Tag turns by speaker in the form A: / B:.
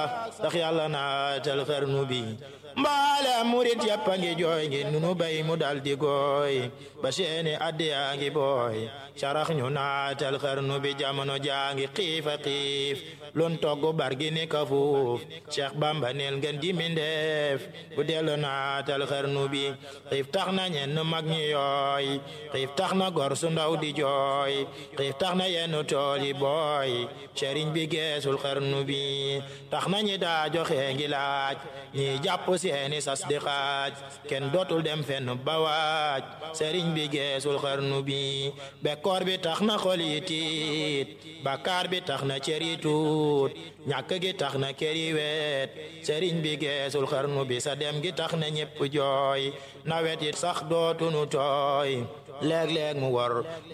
A: ndax yàlla naatal xarnu bi mbaale murit yàpp a ngi jooy ngi nunu bay mu dal di gooy ba seeni addi yaa ngi booy sarax ñu naatal xarnu bi jamono jaa ngi xiifa xiif lun togg bargi ni ka fuuf Cheikh Bamba neel ngeen di mindeef bu dellu naatal xarnu bi xiif tax na ñenn mag ñi yooy xiif tax na gor su ndaw di jooy xiif tax na yenn tool yi booy sëriñ bi geesul xarnu bi tax na ñi daa joxe ngi laaj ñi jàpp seeni sas di xaaj kenn dootul dem fenn ba waaj sëriñ bi geesul xarnu bi bekkoor bi tax na xol yi tiit bakkaar bi tax na cër yi tuut ñàkk gi tax na kër yi weet sëriñ bi geesul xarnu bi sa dem gi tax na ñépp jooy nawet it sax dootunu tooy léeg-léeg mu wor